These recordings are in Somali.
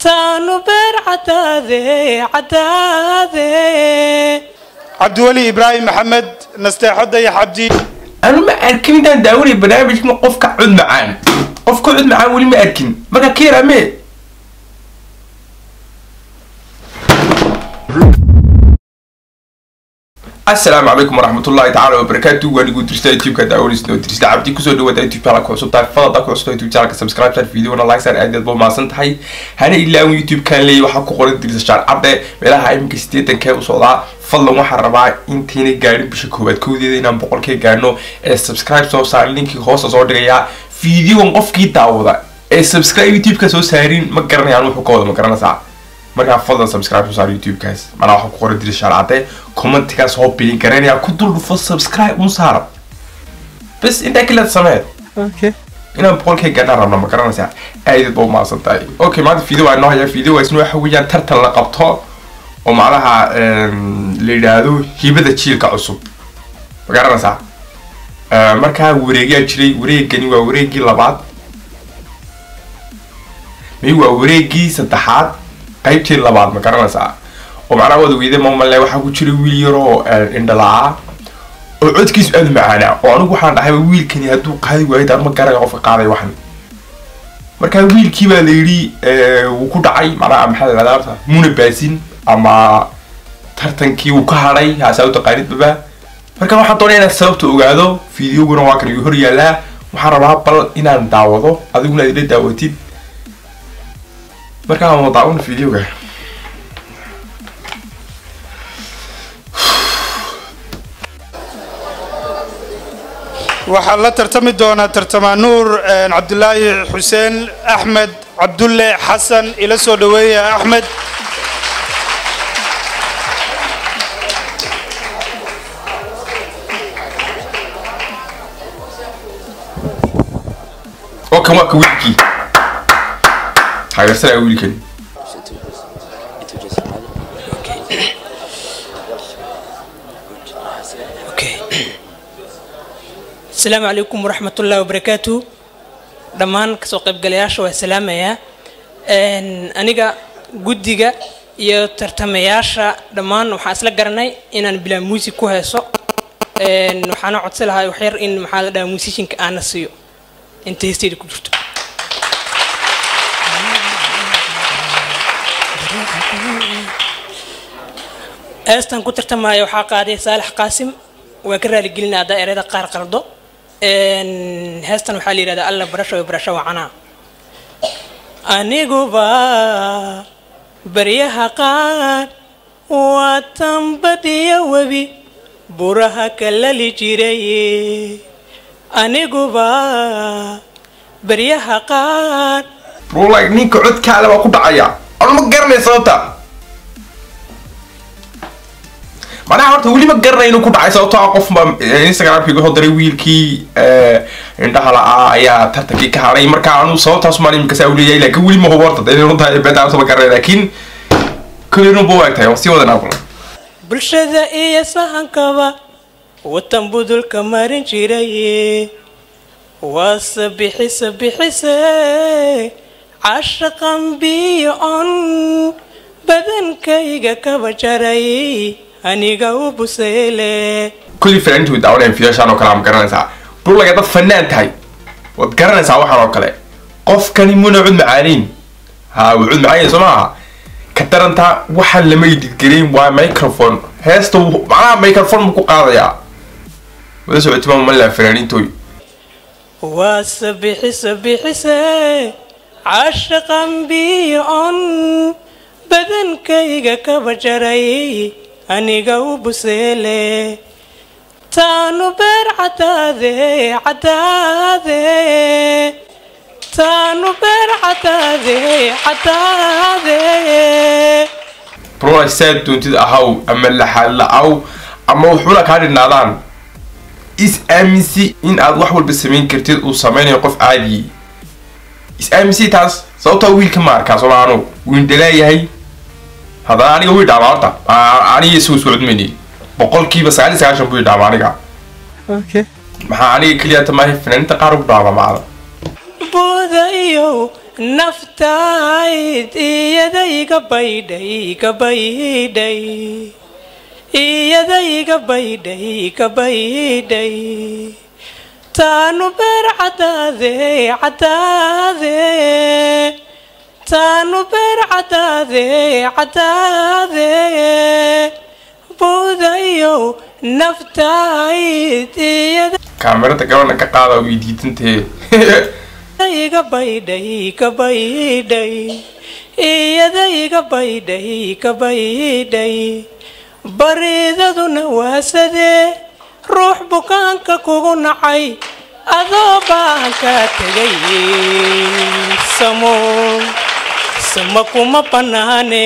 taanu beer cadaade cadaade cabdiweli ibraahim maxamed nasteexo dayax cabdi anu ma arkin intaan daawanay barnaamijka qofka cod macaan qofka cod macaan weli ma arkin marka keerame asalaamu calaykum waraxmatullahi tacaala wabarakaatu waan igu dirsta youtube-ka daawanaysa oo dirsta cabdi kusoo dhawaada youtube channel ku cusub tahay fadada ku cusub youtube channelka subscribe share videona like share aad ba maasan tahay hana ilaawin youtube kan leeyahay waxaa ku qoran dirsa shaar cadde meelaha iminka sideetankee u socdaa fadlan waxaan rabaa intayna gaadhin bisha koowaad kowdeeda inaan boqolkee gaadhno ee subscribe soo saar linkii hoosta soo dhigayaa videogan qofkii daawada ee subscribe youtube-ka soo saarin ma garanayaan wuxuu ka wada ma garanaysaa markaa fadlan subscribe soo saar youtube-kaas manaa waxaa ku qoran diri shaar cadde commentigaa soo bilin garanaya ku dul dhufo subscribe un saara bas intaa kaleed sameed inaan boqolkee gaadhaan rabna ma garanaysaa aadad ba umaasan tahay okay maanta video waa inoo haya video waa isna waxa weeyaan tartan la qabto oo macnaha la yidhaahdo hibada jiilka cusub ma garanaysaa markaa wareegyaa jiray wareegani waa wareegii labaad may waa wareegii saddexaad qaybtii labaad ma garanaysaa oo macnaha wada weyde mamale waxaa ku jira wiil yaroo indhalaa oo codkiisu aada macaanaa oo anigu waxaan dhahayba wiilkani hadduu qaadi waayo daan ma garanayo qofka qaaday waxan markaa wiilkii baa la yidhi wuu ku dhacay macnaha maxaa la yidhahdaa horta muna baasin ama tartankii wuu ka hadhay haasaa u taqaanidbaba marka waxaan doonaya inaan sababta ogaado videoguna waa kan igu hor yaalaa waxaan rabaa bal inaan daawado adiguna aad ila daawatid markaa aan daawano videoga waxaa la tartami doonaa tartamaa nuur cabdulaahi xuseen axmed cabdulle xasan ila soo dhaweeya axmed oo kan waa ka wiilkii taageersanaya wiilkani asalaamu calaykum waraxmatullahi wabarakaatu dhammaan kasoo qaybgalayaasha waa salaamayaa aniga guddiga iyo tartamayaasha dhammaan waxaan isla garanay inaan bilaa muusig ku heeso waxaana codsi lahaa waxyar in maxaa la dhahaa muusishinka aana siiyo inta heesteeda ku jirto heestan ku tartamaya waxaa qaaday saalax qaasim waa ka raaligelina haddaa ereyada qaar qaldo heestan waxaa la yidhahdaa alla barasho iyo barasho wacanaa aniguba baryaha qaar waa tambadiya webi buraha kalali jiray aniguba baryaha qaar rulay ninka codkaale waa ku dhacaya anu ma garanay sababta manaha horta weli ma garanay inuu ku dhacay sababto ah qof ba instagramkii iga hodaray wiilkii indhaha la-aa ayaa tartankii ka hadhay marka anu sababtaas maan imika saa uleeyahay laakiin weli ma hubo horta dee runta beetaas ma garanay laakiin kolinu ba waagtahay waa sii wadanaa kulan bulshada iyo sahankaba watan budulka marin jiray waase bixise bixise cashaqan biyo on badankayga kaba jaray aniga u buseyle kulli fanaaniintu way daawanayaan fiyaashaan oo kale ma garanaysaa dhulaga dad fanaan tahay waad garanaysaa waxaan oo kale qofkani muna cud macaanayn ha wuu cud macaanay soo maaha ka daranta waxaan lama ididgelin waa microphone heesta macnaha microphone buu ku qaadayaa wada socotima malaa fanaaniintooy waase bixise bixise cashaqan biyo on badankayga kaba jaray aniga u buseele taanu beer cadaade cadaade taanu beer cadaade cadaade brona saad doontid ahaw ama laxaad la-aw ama wuxuuna kaa dhinaadaan is aaminsi in aad wax walba samayn kartid uu sameynayo qof caadiyi is aaminsi taas sababtaa wiilka ma arkaa somaano wuu indhalaayahay haddana aniga wii dhaama horta aniga isagu isku cudmayni boqolkiiba sagaal iyo sagaashan buu idhaama aniga maxaa aniga keliya tamaahay fanaaniinta qaar u dhaama macada boodayo naftayd iyada iga baydhay iga baydhay iyada iga baydhay iga baydhay taanu beer cadaade cadaade taanu beer cadaade cadaade buudayow naftayd iyada kaamirada gabadha ka qaada way diidantee iga baydhay iga baydhay iyada iga baydhay iga baydhay baridaduna waasadee ruux bukaanka kugu nacay adoo baan kaa tegay samo sama kuma bannaane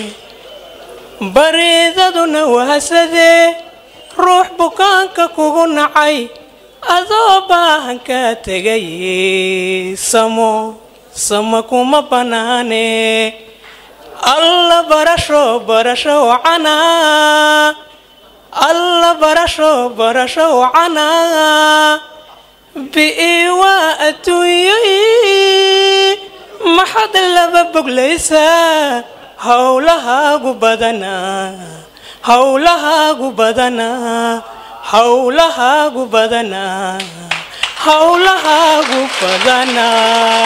baridaduna waasadee ruux bukaanka kugu nacay adoo baahan kaa tegay samo sama kuma bannaane alla barasho barasho canaa alla barasho barasho canaa bi'i waa adduunyay maxad laba boglaysaa howlahaagu badanaa howlahaagu badanaa howlahaagu badanaa howlahaagu badanaa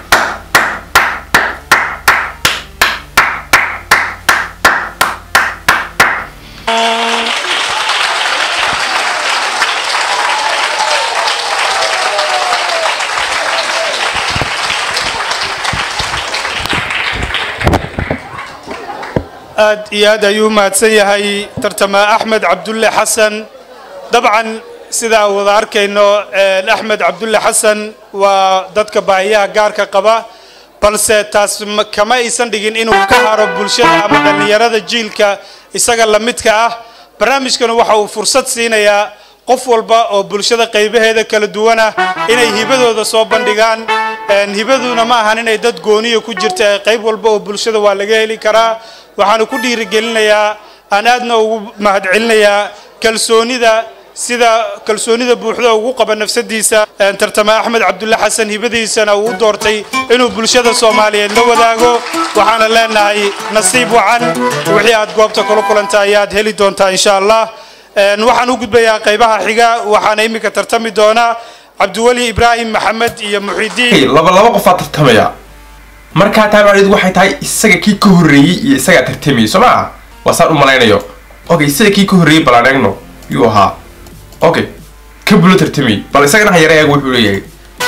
aad iyo aad ayuu mahadsan yahay tartama axmed cabdulle xasan dabcan sidaa wada arkayno axmed cabdulle xasan waa dadka baahiyaha gaarka qaba balse taas ma- kama aysan dhigin inuu ka haro bulshada ama dhallinyarada jiilka isaga la midka ah barnaamijkana waxa uu fursad siinayaa qof walba oo bulshada qaybaheeda kala duwana inay hibadooda soo bandhigaan Een, hibaduna ma ahan inay dad gooniya ku jirta ee qayb walba oo bulshada waa laga heli karaa waxaanu ku dhiirigelinayaa aan aadna ugu mahadcelinayaa kalsoonida sida kalsoonida buuxda ugu qaba nafsadiisa Een, tartama axmed cabdulle xasan hibadiisana uu u doortay inuu bulshada soomaaliyeed la wadaago waxaana leenahay nasiib wacan wixii aad goobta kula kulanta ayaad heli doontaa insha allah Een, waxaan u gudbayaa qaybaha xiga waxaana iminka tartami doonaa cabdiweli ibraahim maxamed iyo muxidiin laba laba qofaa tartamaya markaa taa macnaheedu waxay tahay isaga kii ka horreeyey iyo isagaa tartamayay soo maa waa saan u malaynayo okay isaga kii ka horreeyey bal aan eegno yuu ahaa okay ka bulo tartamayay bal isagana ha yara eego wuxuu leeyahay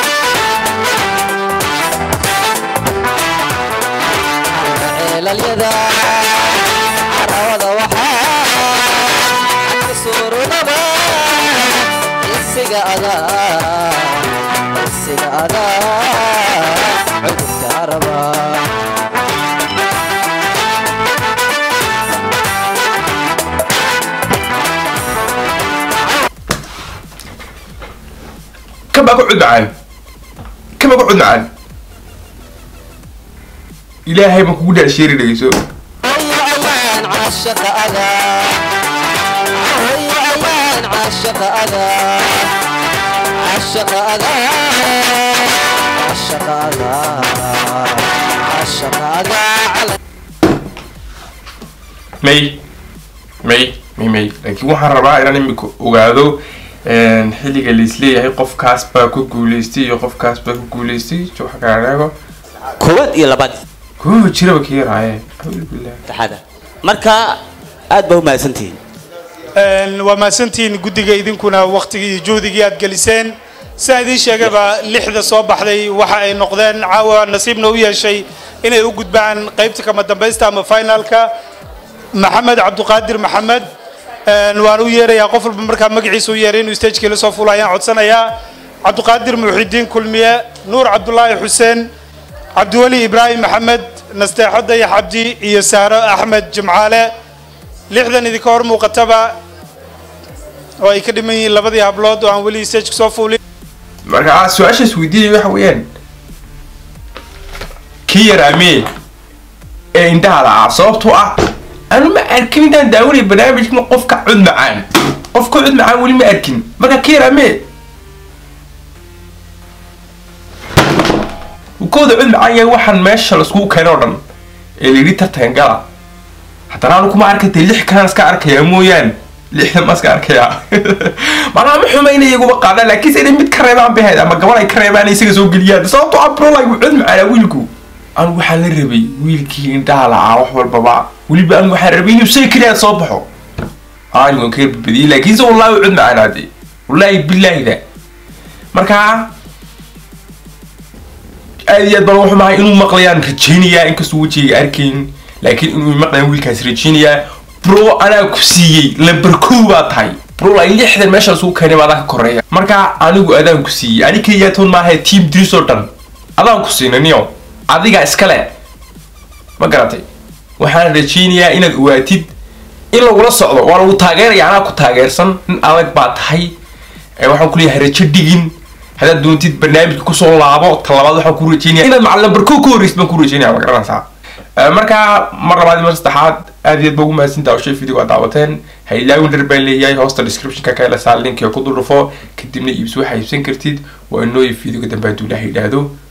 ceelalyada carawada waxaa ka suurunaba isiga adaa isiga adaa cudubka araba kabaa ku cud macaan kabaa ku cud macaan ilaahay baan kugu dhaasheeri dhegeyso هيا عيان عاشق أذى هيا عيان عاشق أذى عاشق أذى عاشق أذى عاشق أذى على may may may may laakiin waxaan rabaa inaan imika ogaado een, xilliga laisleeyahay qofkaas baa ku guuleystay iyo qofkaas baa ku guuleystay waxa kala eego koowaad iyo labaad kuwa jiraba ka yaraaye acuudu billah taxada marka aad baa u mahadsantihiin Een, waa mahadsantihiin guddiga idinkuna waktigii iyo juhdigii aad geliseen sidaan idiin sheegaba lixda soo baxday waxa ay noqdeen caawa nasiibna u yeeshay inay u gudbaan qaybta kama dambaysta ama finalka maxamed cabduqaadir maxamed Een, waan u yeerayaa qof walba markaa magaciisa u yeeray inuu stagekii la soo fulo ayaan codsanayaa cabduqaadir muxidiin kulmiye nuur cabdulaahi xuseen cabdiweli ibraahim maxamed nasteexo dayax cabdi iyo saaro axmed jimcaale lixdan idinka hor muuqataba oo ay ka dhiman yihiin labadii hablood oo aan weli stageka soo fuulin marka ah, su-aashaas weydiinaya waxa weeyaan kii yaraamee ee indhaha la'aa sababtoo ah anu ma arkin intaan daawanay barnaamijkan qof ka cud macaan qof ka cud macaan weli ma arkin marka kii yaraamee kooda cod macaan yahay waxaan meesha laiskugu keenay oo dhan ee layidhi tartan gala haddana anu kuma arkatay lix kalan iska arkayaa mooyaan lixdan ma iska arkayaa macnaha ma xumayna iyaguba qaadaan laakiin se inay mid ka reebaan baheed ama gabal ay ka reebaan isaga soo geliyaan sababto ah bro like cod macaanaa wiilku anu waxaan la rabay wiilkii indhaha lacaa wax walbaba weliba anu waxaan rabay inuu say keliya soo baxo anigu waan ka badbadiyey laakiinse wallahi cod macaanaade wallaahi bilaahida markaa aad iyo aad baan wuxuu mahay inuu maqlayaan rajaynayaa inkastoo wejigayga arkayn laakiin inuu maqlayan wiilkaas rajaynayaa bro anaa ku siiyey lamber kow baa tahay bro like lixdan meesha lasugu keenay baa adaa ka koreeya markaa anigu adaan ku siiyey ani keliya toon maaha team dris oo dhan adaan ku siinay niyo adiga iskale ma garatay waxaan rajaynayaa inaad ogaatid in lagula socdo waa lagu taageeraya anaa ku taageersan nin adag baa tahay ee waxaan kuleeyahay rajo dhigin haddaad doontid barnaamijka kusoo laabo talabaad waxaan ku rajaynaya inaad macal lamber kow ka horreysid baan ku rajaynaya ma garanaysaa Eh, markaa mar labaad iyo mar saddexaad aad iyo aad baa ugu mahadsantaha oo shay video aad daawateen ha ilaawin dhar baan leeyahay hoosta descriptionka ka hela saa linkiga ku dul dhufo kadibna iibso waxaa iibsan kartid waa inooyi videoga dambe hadduu ilaah yidhaahdo